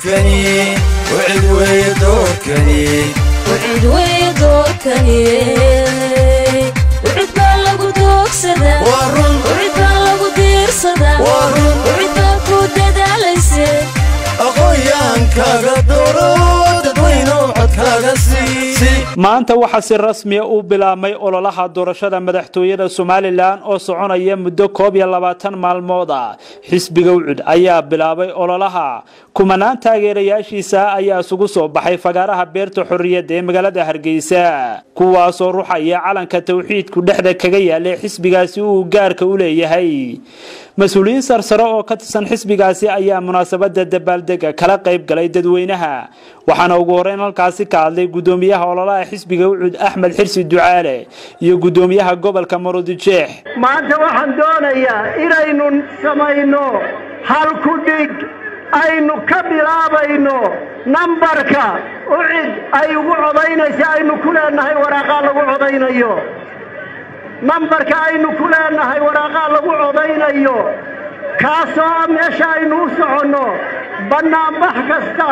doorkani wcid weeye doorkani wcid weeye doorkani wcid baa lagu doogsadaa waa run wcid baa lagu diirsadaa waa run wcid baa ku dadaalayse aqoon-yahankaaga dooro dadweyno codkaaga sii maanta waxaa si rasmiya u bilaabmay ololaha doorashada madaxtooyada somalilan oo soconaya muddo koob iyo labaatan maalmood ah xisbiga ucud ayaa bilaabay ololaha kumanaan taageerayaashiisa ayaa isugu soo baxay fagaaraha beerta xorriyadda ee magaalada hargeysa kuwaasoo ruxaya calanka tawxiidku dhexda kaga yaalay xisbigaasi uu gaarka u leeyahay mas-uuliyiin sarsare oo ka tirsan xisbigaasi ayaa munaasabada dabaaldega kala qayb galay dadweynaha waxaana ugu horeyn halkaasi ka hadlay gudoomiyaha ololaha xisbiga ucud axmed xirsi ducaale iyo gudoomiyaha gobolka marudijeex maanta waxaan doonayaa inaynu samayno hal ku dhig aynu ka bilaabayno nambarka ucid ay ugu codaynaysa aynu ku leenahay waraaqaa lagu codaynayo nambarka aynu ku leenahay waraaqaa lagu codaynayo kaasoo meesha aynu u soconno bannaanbax kasta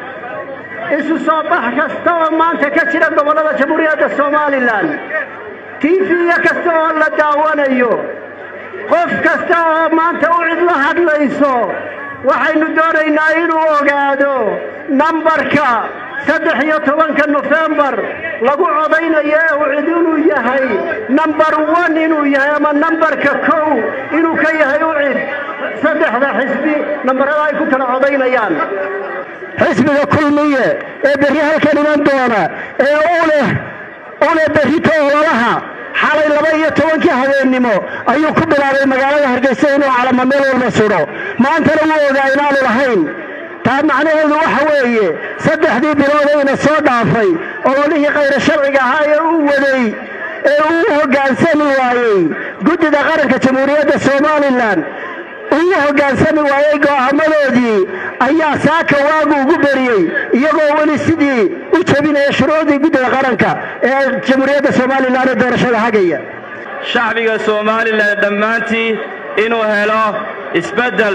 isu soo bax kasta oo maanta ka jira gobollada jamhuuriyadda somalilan tiifiya kasta oo la daawanayo qof kasta oo maanta ucid la hadlayso waxaynu doonaynaa inuu ogaado nambarka saddex iyo tobanka nofembar lagu codaynayo ee ucid inuu yahay nambar one inuu yahay ama nambarka kow inuu ka yahay ucid saddexda xisbi nambarada ay ku kala codaynayaan xisbiga kulmiye ee berri halkan iman doona ee u leh u leh berrito ololaha xalay laba iyo tobankii habeennimo ayuu ku bilaabay magaalada hargeysa inuu calamo meel walba sudho maantana wuu ogaa inaanu lahayn taa macnaheedu waxa weeye saddexdii biloodayna soo dhaafay ololihii khayra sharciga ahaa ee uu waday ee uu hoggaansami waayey guddida qaranka jamhuuriyadda somalilan uu hoggaansami waayey go'aamadoodii ayaa saaka waagu ugu beriyey iyagoo weli sidii u jebinaya shuruucdii guddida qaranka ee jamhuuriyadda somalilan ee doorashada hagaya shacbiga somalilan dhammaantii inuu helo isbeddel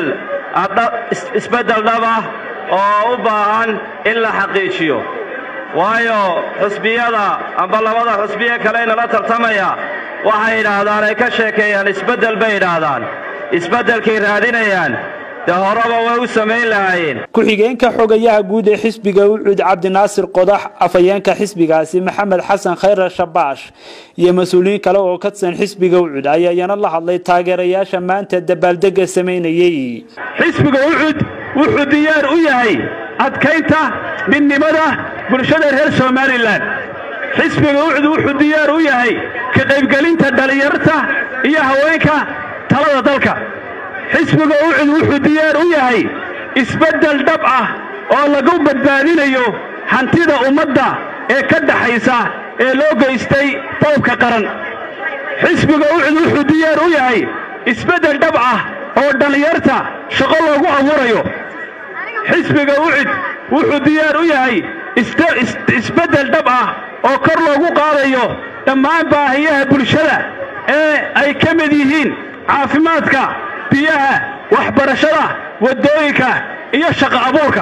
isbeddel dhab ah oo u baahan in la xaqiijiyo waayo xusbiyada amba labada xusbiye kale inala tartamaya waxay yidhaahdaan ay ka sheekeeyaan isbeddel bay yidhaahdaan isbeddelkay raadinayaan dee horeba way u samayn lahaayeen ku-xigeenka xogayaha guud ee xisbiga ucud cabdinaasir qodax afhayeenka xisbigaasi maxamed xasan khayre shabaash iyo mas-uuliyiin kale oo ka tirsan xisbiga ucud ayaa iyana la hadlay taageerayaasha maanta dabaaldega samaynayey xisbiga ucud wuxuu diyaar u yahay adkaynta midnimada bulshada reer somalilan xisbiga ucud wuxuu diyaar u yahay ka qaybgelinta dhallinyarta iyo haweenka talada dalka xisbiga ucud wuxuu diyaar u yahay isbeddel dhab ah oo lagu badbaadinayo hantida ummadda ee ka dhaxaysa ee loo geystay boobka qaran xisbiga ucud wuxuu diyaar u yahay isbeddel dhab ah oo dhallinyarta shaqo loogu abuurayo xisbiga ucud wuxuu diyaar u yahay isbeddel dhab ah oo kor loogu qaadayo dhammaan baahiyaha bulshada ee ay ka mid yihiin caafimaadka biyaha waxbarashada waddooyinka iyo shaqo abuurka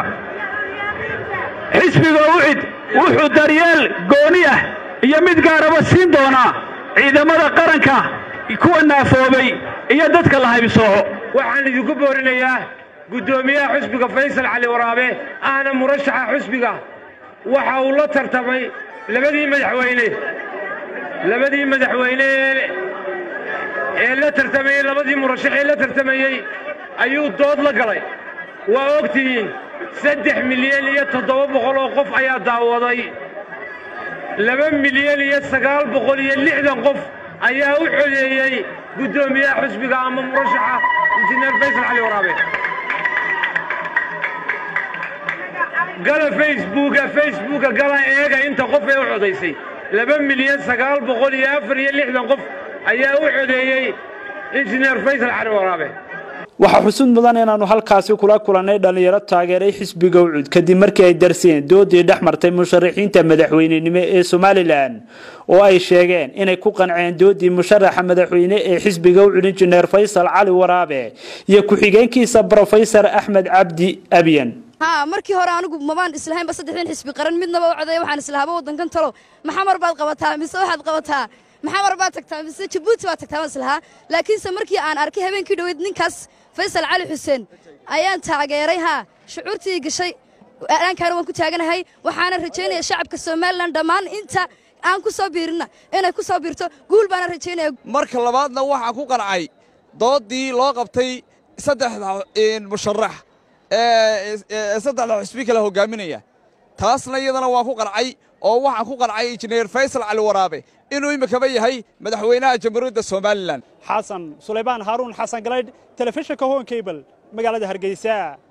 xisbiga ucid wuxuu daryeel gooni ah iyo mid gaaraba siin doonaa ciidamada qaranka kuwa naafoobay iyo dadka la haybsooco waxaan idinku boorinayaa guddoomiyaha xusbiga faysal cali waraabe ahna murashaxa xusbiga waxa uu la tartamay labadii madaxweyne labadii madaxweyne ee la tartamayey labadii murashax ee la tartamayey ayuu dood la galay waa og tihiin saddex milyan iyo toddoba boqol oo qof ayaa daawaday laba milyan iyo sagaal boqol iyo lixdan qof ayaa u codeeyey guddoomiyaha xusbiga ama murashaxa injineer faysal cali waraabe gala facebooka facebooka gala eega inta qof ee u codaysay laba milyan sagaal boqol iyo afar iyo lixdan qof ayaa u codeeyey injineer faysal cali waraabe waxaa xusud mudan inaannu halkaasi kula kulannay dhallinyaro taageeray xisbiga ucud kadib markii ay darseen doodii dhex martay musharaxiinta madaxweynenimo ee somalilan oo ay sheegeen inay ku qanceen doodii musharaxa madaxweyne ee xisbiga ucud injineer faysal cali waraabe iyo ku-xigeenkiisa brofesor axmed cabdi abyan haa markii hore anigu mabaan islahaynba saddexdan xisbi qaran midnaba u codeeya waxaan islahaaba waddankan talow maxamar baad qabataa mise waxaad qabataa maxamar baad tagtaa mise jabuuti baad tagtaa baan islahaa laakiinse markii aan arkay habeenkii dhoweyd ninkaas faysal cali xuseen ayaan taageeray haa shucuurtii gashay aankaana waan ku taaganahay waxaana rajaynaya shacabka somalilan dhammaan inta aan ku soo biirinna inay ku soo biirto guul baana rajaynaya marka labaadna waxaa ku qancay doodii loo qabtay saddexda musharax ee saddexda xusbi kale hogaaminaya taasna iyadana waa ku qancay oo waxaan ku qancay injineer faysal cali waraabe inuu imikaba yahay madaxweynaha jamhuuriyadda somalilan xasan sulaybaan haaruun xasan galaydh telefishinka hoon cable magaalada hargeysa